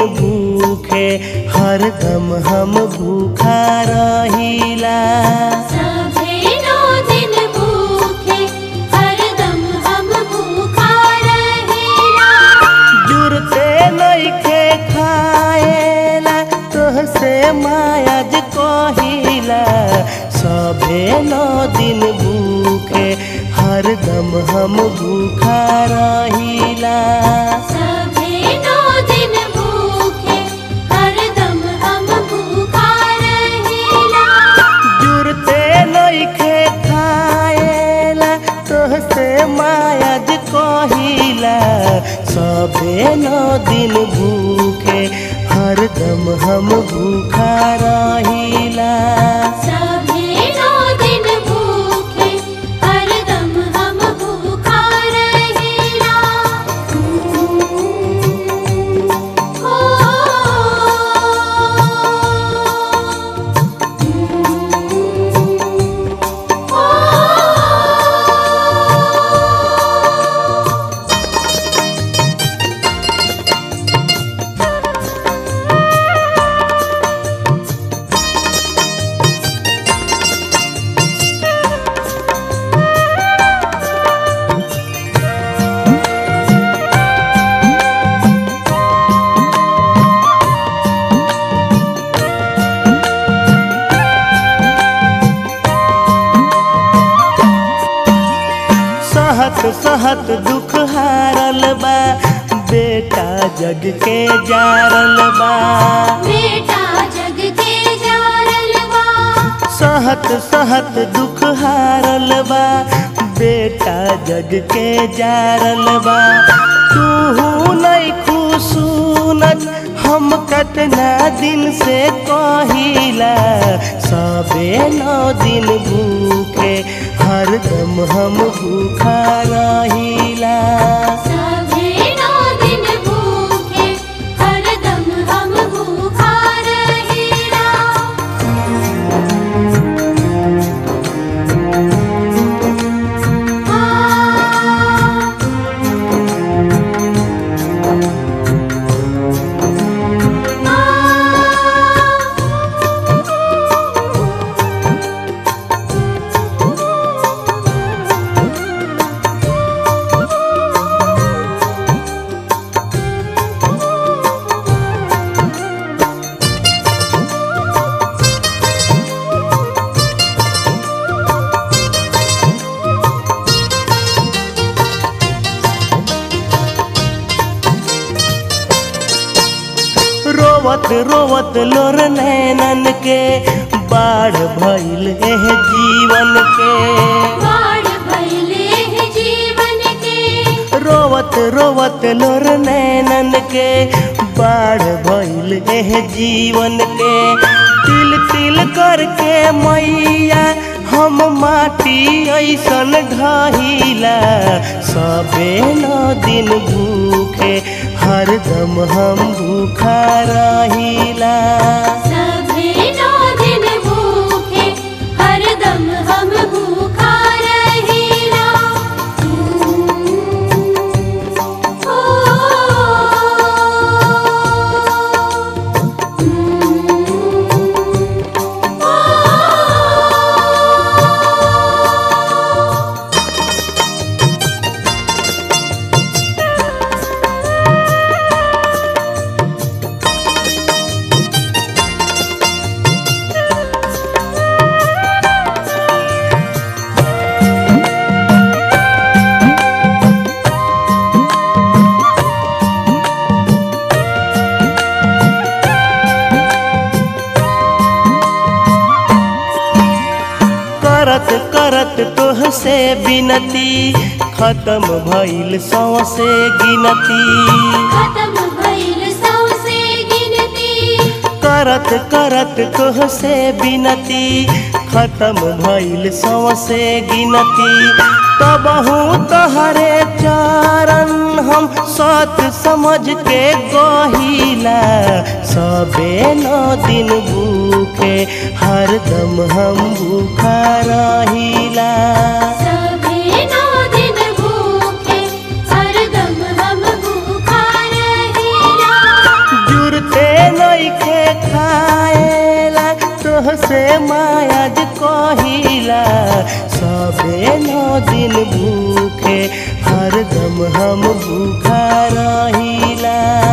भूखे हरदम हम भूखा रहिला सभे नौ दिन भूखे हरदम हम भूखा रहेला जुरते नइखे खाएला तोहसे मायाज कहिला सभे नौ दिन भूखे हरदम हम भूखा रहिला सभे नौ दिन भूखे हरदम हम भूखा रहेला जुरते नइखे खाएला तोहसे मायाज कहिला सभे नौ दिन भूखे हरदम हम भूखा रहिला सभे नौ दिन भूखे हरदम हम भूखा रहेला सहत सहत दुख हारल बा बेटा जग के जारल बा बेटा जग के जारल बा सहत सहत दुख हारल बा बेटा जग के जारल बा तू नहीं खुशूनत हम कतना दिन से कहिला सबे नौ दिन भूखे हरदम हम भूखा रहिला सभे नौ दिन भूखे हरदम हम भूखा रहेला रोवत रोवत लोर नैनन के बाढ़ भइल एह जीवन के बाढ़ भइले है जीवन के रोवत रोवत लोर नैनन के बाढ़ भइल एह जीवन के तिल तिल करके मैया हम माटी ऐसन ढहिला सबे नौ दिन भूखे हरदम हम भूखा रहिला सभे नौ दिन भूखे हरदम हम भूखा रहेला करत करत तोहसे बिनती खत्म भइल सौसे गिनती खत्म भइल सौसे गिनती करत करत तोहसे बिनती खत्म भइल सौसे गिनती तबहू तहरे चरण हम सत समझ के गहिला सबे नौ दिन भूखे हरदम हम भूखा रहिला सभे नौ दिन भूखे हरदम हम भूखा रहेला से मायाज कहिला सबे नौ दिन भूखे हरदम हम भूखा रहिला